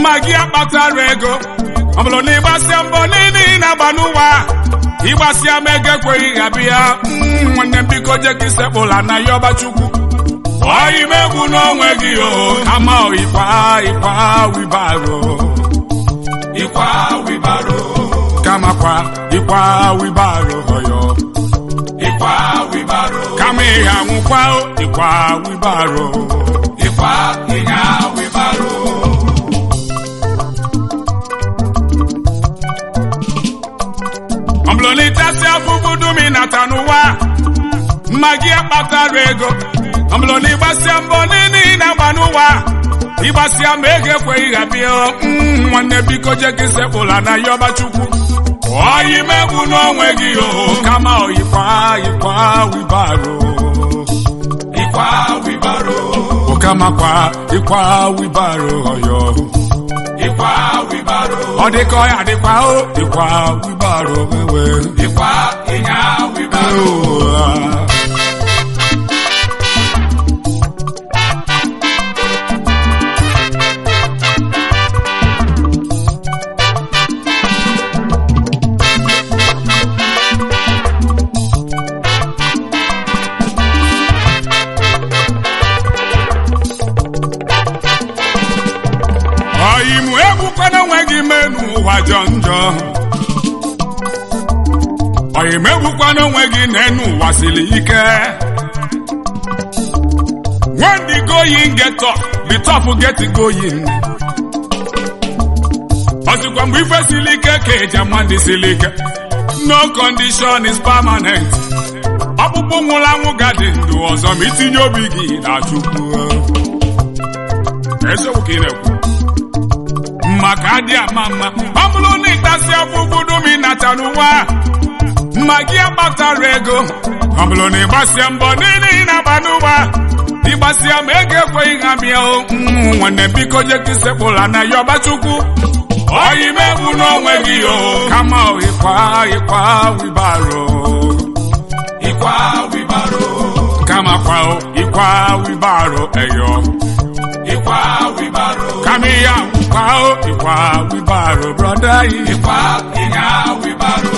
mma gị akpatara ego ọ bụrụ na ịgbasịa mbọ niile ị na-agba n'ụwa ịgbasịa m ego ekweghị ha bịa Mm, nwanne m biko je ka isekpụla na ya ọbachukwu ọyị m egwu n'onwe gị o kama ịkwa ịkwa wibaro ịkwa wibaro kama kwa ịkwa wibaro ọyọ ịkwa wibaro kama ịha nwụkwa o, ịkwa wibaro ịkwa ịnya wibaro ọ bụrụ na ịtasị afụfụ dum ị nata n'ụwa mma gị akpatara ego ọ bụrụ na ịgbasịa mbọ niile ị na-agba n'ụwa ịgbasịa ma ego ekweghị ha bịa Mm, nwanne biko je ka isekpụla na ya ọbachukwu ọyị megbu n'onwe gị o kama ọyịkwa ịkwa wibaro ịkwa wibaro ụkamakwa ịkwa wibaro ọyọ ịkwa wibaro ọ dịka ọ ya dịkwa o ịkwa wibaro wewe ịkwa ịnya wibaro ọyịmụ egbukwana onwe gị menu ụwa jọ njọ ọyịmụ egbukwana onwe gị n'enu ụwa siri ike when the going get tough the tough get going ọsịkwa mgbe ife siri ike ka eji ama ndị siri ike no condition is permanent ọkpụkpụ nwụrụ anwụ gadị ndụ ọzọ ma itinye obi gị na chukwu eziokwu ka ị na-ekwu maka adị ama mma ọ bụrụ na ịtasị afụfụ dum ịnata n'ụwa mma gị akpatara ego ọ bụrụ na ịgbasịa mbọ niile ị na-agba n'ụwa ịgbasịa ma ego ekweghị ha bịa o Mm, nwanne biko je ka isekpụla na ya ọbachukwu ọyị megbu n'onwe gị o kama ịkwa ịkwa wibaro ịkwa wibaro kama kwa o, ịkwa wibaro eyo ịkwa wibaro kama ihe akwụkwa o ịkwa wibaro brọda yi ịkwa ịnya wibaro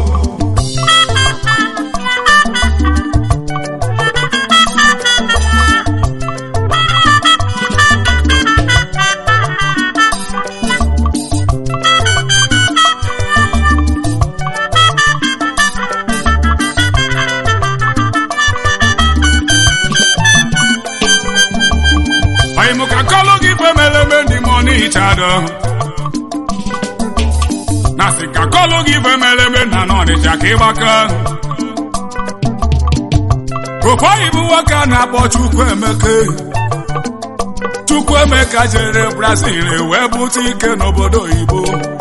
Oyi mụ ka kọlụ gị fe mere eme ndị mọni chado. Na sị ka kọlụ gị fe mere eme na n'ọnịcha ka ịgbaka. Ofe oyibo nwoke a na-akpọ Chukwuemeka. Chukwuemeka jere Brazil wee bute ike n'obodo oyibo.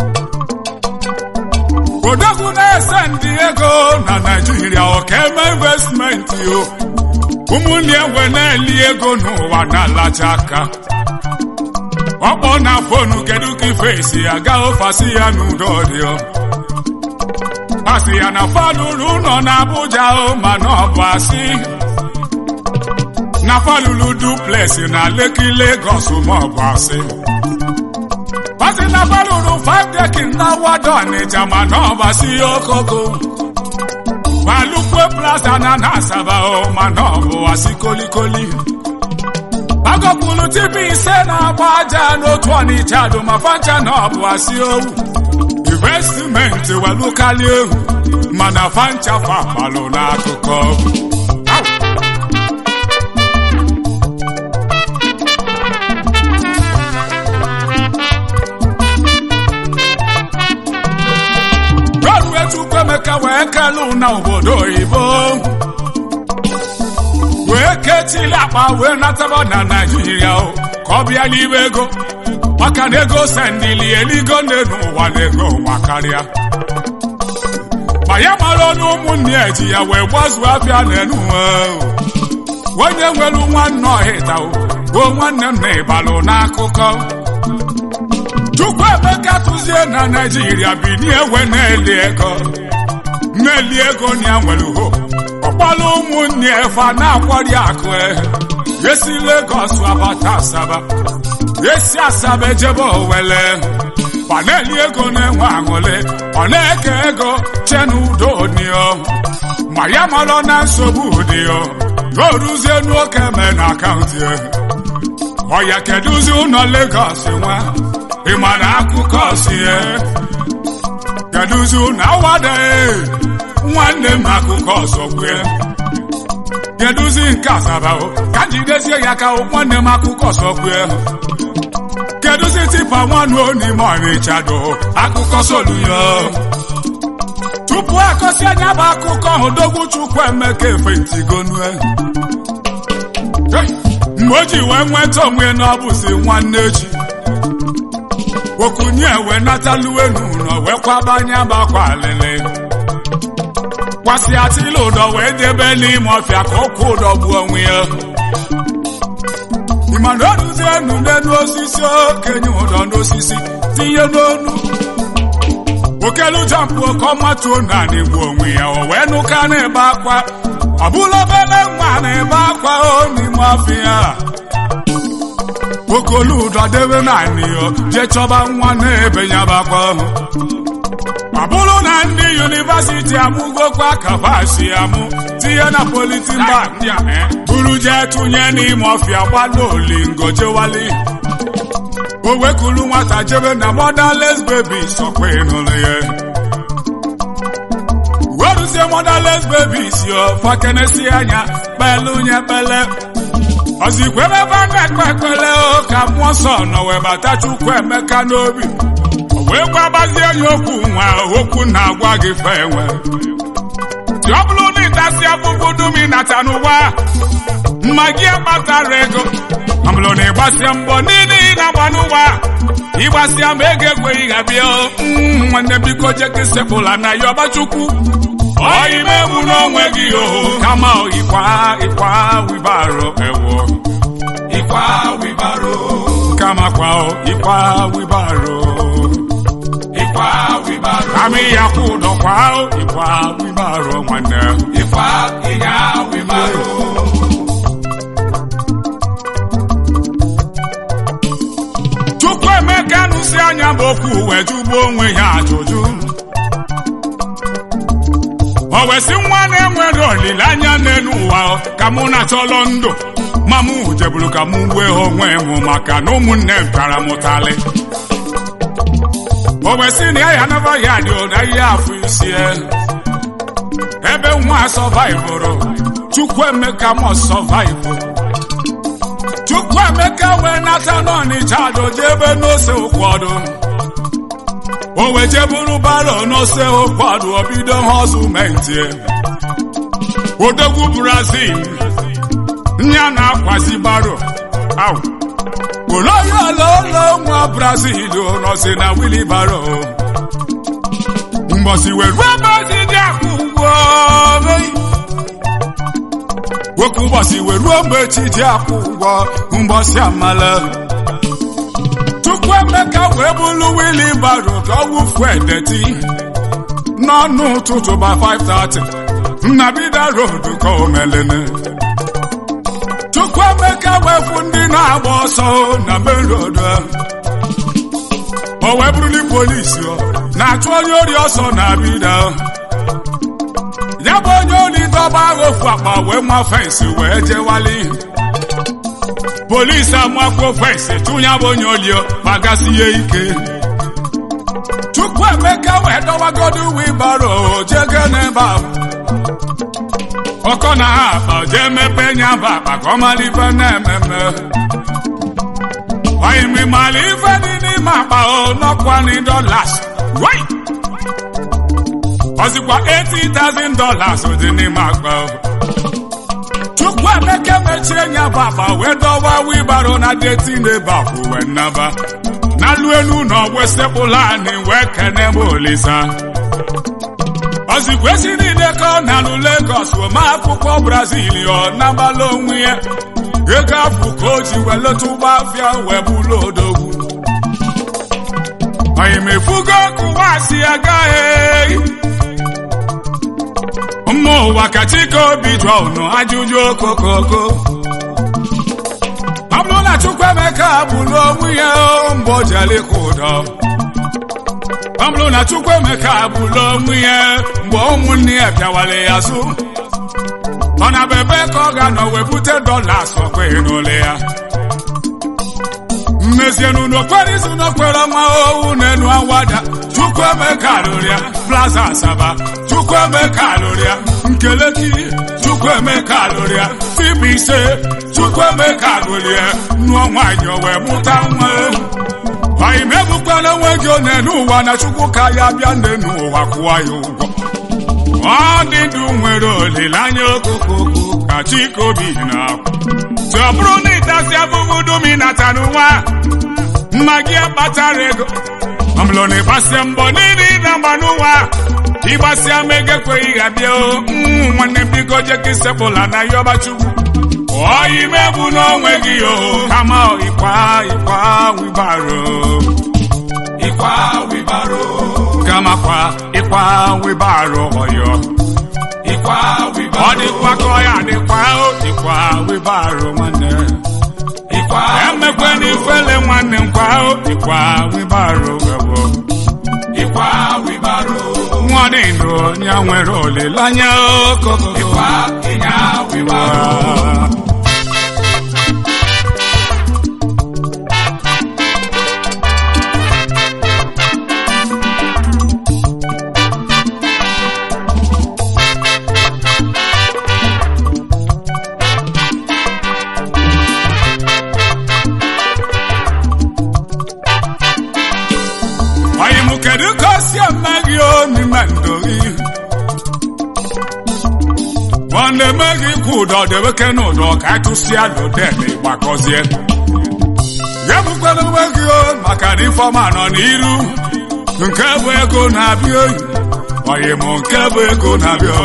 Odogwu na-ese ndị ego na Naịjirịa ọka eme investmenti o. ụmụnne enwe na-eli ego n'ụwa na-alacha aka ọkpọ na fonu kedu ka ife esi aga ofasi ya n'udo dị asị ya na falụrụ ụlọ na Abuja o mana ọ bụ asị na falụrụ duplex na Lekki Lagos ma ọ bụ asị asị na falụrụ five dekin na wado Ọnịcha mana ọ bụ asị okoko Balukwe plaza na na Asaba o mana ọ bụ asị kolikoli agọpụrụ TV ise na-agba aja n'otu Ọnịcha dụ ma fancha na ọ bụ asị owu investmenti walukali ewu mana fancha fapalụ n'akụkọ Rọrue Chukwuemeka wee kelu na obodo oyibo wee ketili akpa wee nataba na Naịjirịa o ka ọ bịa n'ime ego maka na ego sendili eligo nne n'ụwa na ego ụwa karịa ma ya mara ọnụ ụmụnne ya ji ya wee gbazuo afịa n'enu onye nwere nwanne ọhịta o nwanne m na ịbalụ n'akụkọ Chukwuemeka tụzie na Naịjirịa binie ewe na-eli ego na-eli ego na ya nwere ho ọkpọrọ ụmụnne efa na-akwari akụ esi Legọs abata Asaba esi asaba ejebe owele ọ na-eli ego na-enwe aṅụle ọ na-eke ego che n'udo dị o ma ya marọ na nsogbu dị o ka o ruzie n'oke me na akaụntụ ya ọya kedụzi ụlọ Lagos nwa ị ma na akụkọ si ya kedụzi ụlọ awada nwanne m akụkọ ọzọ kwue kedụzi nke asaba o ka jidezie ya ka nwanne m akụkọ ọzọ kwue kedụzi tipa nwanụ n'ime ọnịcha do akụkọ soluyo tupu akọsi anya bụ akụkọ ahụ dogwu chukwu emeka efentigonue mgbe o ji wee nweta onwe na ọ bụzi nwanne echi okunye wee nataluwe n'ụlọ wee kwabanye bakwa alịlị kwasị atịla ụdọ wee debe n'ime ọfịa ka ụkwụ ụdọ gbuo onwe ya ịmana oruzie nude n'osisi okenye ụdọ n'osisi tinye n'onu okelu jampụ oke ọmatuo naanị gbuo onwe ya o wee nụka na-ebe akwa ọ bụla obere nwa na-ebe akwa o n'ime ọfịa okolu ụdọ debe naanị ya jee chọba nwa na-ebe ya bakwa ọ bụrụ na ndị yunivasiti amụgokwa kapasi amụ tinye na politin bak buru jee tụnye n'ime ọfịa gbado olingo jewali o wekulu nwata jebe na motherless baby sọkwa ịnụrụ ya weruzie motherless babies yo fakenesi anya kpelu nye kpele ọzikwebe ebe a na-ekpe ekpele o ka mmụọ nsọ nọ wee bata chukwu emeka n'obi wee gwabazie ya okwu nwa okwu na-agwa gị fe enwe dị ọ bụrụ na ịtasị afụfụ dum ịnata n'ụwa mma gị akpatara ego ọ bụrụ na ịgbasịa mbọ niile ị na-agba n'ụwa ịgbasịa ma ego ekweghị ga-abịa nwanne biko jeke sepụla na ya ọbachukwu ọimegbu n'onwe gị oho kama ịkwa ịkwa wibaro ewo ịkwa wibaro kama kwa ịkwa wibaro ịkwa wibaro kama ya kwụ ụdọ kwa ịkwa wibaro nwanne ịkwa ịnya wibaro Chukwu emeka nụsi anya bụ okwu wee jụgbuo onwe ya ajụjụ o wesị nwa na-enwere olileanya n'elu ụwa ka mụ na-achọlọ ndụ ma mụ jeburu ka mụ gbue onwe m maka na ụmụnne m tara m ụtalị o wesị na ya ya naba ya dị ụda ihe afọ isi ebe nwa sọvaịvụrụ Chukwu emeka mọ sọvaịvụ Chukwu emeka wee nata n'ọnịcha doje ebe n'ose ụkwọdụ o wee jeburu baro n'ose ụkwọdụ obido họzumenti odogwu Brazil nya na-akwazi baro au oloyololo nwa Brazil nọzi na wilibaro mgbọsi wee ruo ebe dị akụ ugbo nwoke ụbọchị wee ruo mgbe chi ji akwụ ụgwọ mbọsị amala Chukwu emeka wee bụrụ wili baro ka ọ wụfuo edeti n'ọnụ ụtụtụ ba 5:30 nnabida road ka o melene Chukwu emeka wee fụ ndị na-agba ọsọ na main road o wee bụrụli polisi na-achụ onye ori ọsọ na bida ya bụ onye oli dọba agha ofu akpa wee ma fensị wee jewali polisi amakwuo fensị tụnya bụ onye olio kpagasi ya ike Chukwu emeka wee dọwagodo wibaro jege n'ebe ahụ ọkọ na ha akpa jee mepe nya bụ akpa ka ọ mara ife na-ememe oyimi mara ife dị n'ime akpa o nọkwani dollars right ọzikwa 80,000 dollars dị n'ime akpa Chukwu emeka mechie nya bụ akpa wee dọwa wibaro na deti n'ebe akwụ wee nnaba n'alụ elu na ọgwụ sekpụla anyị wee kene m olisa ọzikwa esi niile ka ọ na-alụ Lagos ma akwụkwọ Brazil ọ nabala onwe ya ego afụ ka o ji wee leta ụgbọ afịa wee bụlụ odogwu oyimefugo kụwa si agaghị mma ụwa ka chike obi jụọ unu ajụjụ okokoko ọ bụrụ na na Chukwuemeka bụrụ onwe ya mgbe o jere ịkwụ ụdọ ọ bụrụ na Chukwuemeka bụrụ onwe ya mgbe ụmụnne ya bịawara ya azụ ọ na bebe ka ọ ga-anọ wee bute dọlas ọkweghị n'ole ya mmezienu n'okpere izu n'okpere ọnwa owu n'enu awada Chukwuemeka lụrụ ya plaza asaba Chukwuemeka lụrụ ya nkeleki Chukwuemeka lụrụ ya tibu ise Chukwuemeka lụrụ ya nụọ nwaanyị o wee mụta nwa anyị megbukwana onwe gị onye n'ụwa na Chukwu ka ya bịa nne n'ụwa kwụọ ya ụgwọ ọ dị ndụ nwere olileanya okokoko ka chikobi na-akwụ tụ ọ bụrụ na ịtasị afụfụ dum ịnata n'ụwa mma gị akpatara ego ọbụlụ na ịgbasịa mbọ niile ị na-agba n'ụwa ịgbasịa ma ego ekweghị ha bịa nwanne m biko jeka isepụla na yọba chukwu ọyị mebu n'onwe gị o kama ịkwa ịkwa wibaro ịkwa wibaro kama kwa ịkwa wibaro ọyọ ịkwa wibaro ọ dịkwa ka ọ ya dịkwa o ịkwa wibaro nwanne ịkwa emekwe n'ifele nwanne nkwa o ịkwa wibaro webo ịkwa wibaro nwa dị ndụ onye nwere olileanya okoko ịkwa ịnya wibaro Anyị mụ kedu ka o si eme gị o n'ime ndụ gị nwanne eme gị kwụ ụdọ debeke n'ụdọ ka achụsịa lodele gbakọzie ya bụkwara onwe gị o maka na ifeọma nọ n'iru nke bụ ego na-abịa oyi oyi mụ nke bụ ego na-abịa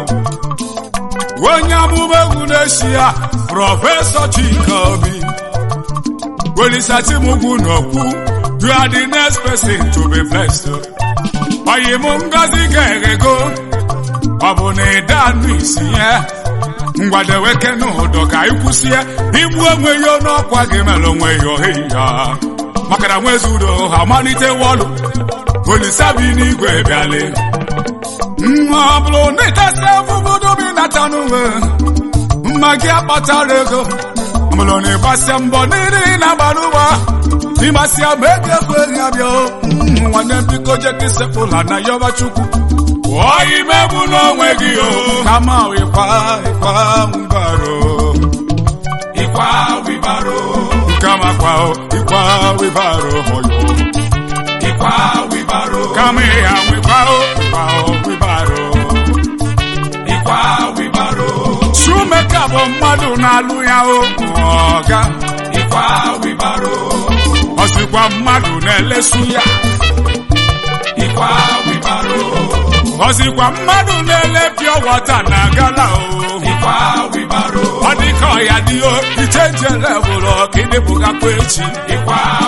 onye amụma egwu na-eshi ya prọfesọ Chika Obi welisachimugwu n'okwu You are the next person to be blessed. Oyi mụ ngozi ga-eghego ọ bụ na ịda anụ isi ya ngwadeweke n'ụdọ ka anyị kwụsị ya igbu onwe ya n'ọkwa gị mere onwe ya ohi ya maka na nwezi udo ha malite wọlụ olisa bi n'igwe bịale nwa ọ bụrụ na ịtasị afụfụdụ bi nata n'uwe mma gị akpatara ego ọ bụrụ na ịgbasịa mbọ niile ị na-agba n'ụwa ịgbasịa ma ego ekweghị abịa nwanne biko jeka isepụla na yọba chukwu pụọ imegbu n'onwe gị o kama ịkwa ịkwa wibaro ịkwa wibaro kama kwa ịkwa wibaro hoyo ịkwa wibaro kama ịha wikwa ịkwa wibaro ịkwa wibaro Chukwuemeka bụ mmadụ na-alụ ya o ọga ịkwa wibaro ọ sịkwa mmadụ na-elesu ya ịkwa wibaro ọ sịkwa mmadụ na-ele pịọ wọta na gala o ịkwa wibaro ọ dị ka ọya dị o ichenje levụlụ ọka ịdịbụgakwa echi ịkwa